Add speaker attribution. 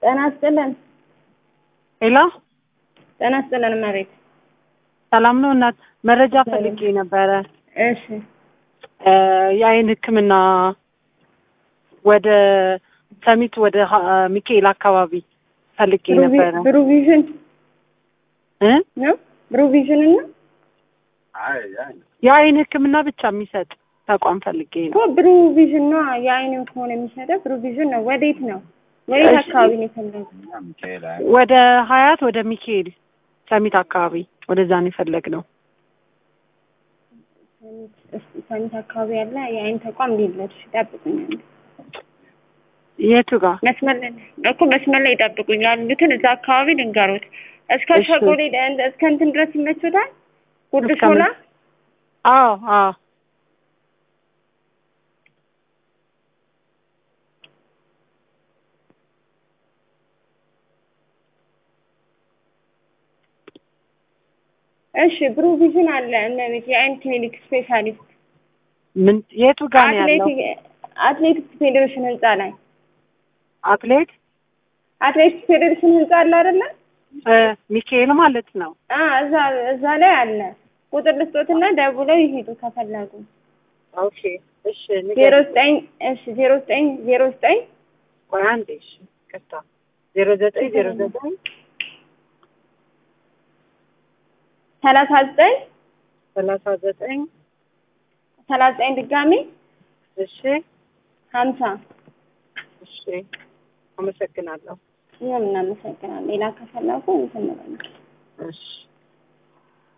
Speaker 1: ጤና ይስጥልን።
Speaker 2: ሄሎ
Speaker 1: ጤና ይስጥልን እመቤት።
Speaker 2: ሰላም ነው እናት? መረጃ ፈልጌ ነበረ።
Speaker 1: እሺ
Speaker 2: እ የአይን ሕክምና ወደ ሰሚት ወደ ሀ- ሚካኤል አካባቢ ፈልጌ ነበረ
Speaker 1: ብሩቪዥን
Speaker 2: እ
Speaker 1: ነው ብሩቪዥን እና
Speaker 2: የአይን ሕክምና ብቻ የሚሰጥ ተቋም ፈልጌ
Speaker 1: እኮ
Speaker 2: ነው።
Speaker 1: ብሩቪዥን ነው የአይን ከሆነ የሚሰጠው ብሩቪዥን ነው። ወዴት ነው? ወዴት
Speaker 2: እሺ።
Speaker 1: አካባቢ ነው የፈለጉት?
Speaker 2: ወደ ሀያት ወደ ሚካኤል ሰሚት አካባቢ ወደዛ ነው የፈለግነው።
Speaker 1: ሰሚት እስኪ ሰሚት አካባቢ ያለ የአይን ተቋም ሊለች ይጠብቁኛል።
Speaker 2: የቱ ጋር?
Speaker 1: መስመር ላይ እኮ መስመር ላይ ይጠብቁኝ ያሉትን እዛ አካባቢ ልንገሩት። እስከ
Speaker 2: እሺ።
Speaker 1: ሸጎሌ ደ- እስከ እንትን ድረስ ይመቹታል። ጉርድ
Speaker 2: እስከ
Speaker 1: ሾላ
Speaker 2: ምን? አዎ አዎ
Speaker 1: እሺ ብሩቪዥን አለ እመቤት የአይን ክሊኒክ ስፔሻሊስት
Speaker 2: ምን የቱ ጋር ነው ያለው?
Speaker 1: አትሌቲክ አትሌቲክስ ፌዴሬሽን ህንጻ ላይ
Speaker 2: አትሌት
Speaker 1: አትሌቲክስ ፌዴሬሽን ህንጻ አለ አይደለ?
Speaker 2: እ ሚካኤል ማለት ነው።
Speaker 1: አ እዛ እዛ ላይ አለ። ቁጥር ልስጦትና ደውለው ይሄዱ ከፈለጉ።
Speaker 2: ኦኬ እሺ
Speaker 1: ዜሮ
Speaker 2: ንገሪኝ።
Speaker 1: ዘጠኝ እሺ ዜሮ ዘጠኝ ዜሮ ዘጠኝ
Speaker 2: ቆይ አንዴ እሺ ቅርታ ዜሮ ዘጠኝ ዜሮ ዘጠኝ
Speaker 1: ሰላሳ ዘጠኝ
Speaker 2: ሰላሳ ዘጠኝ
Speaker 1: ሰላሳ ዘጠኝ ድጋሚ
Speaker 2: እሺ
Speaker 1: ሀምሳ
Speaker 2: እሺ አመሰግናለሁ።
Speaker 1: እኛም እናመሰግናለን። ሌላ ከፈለጉ እንትን እንላለን።
Speaker 2: እሺ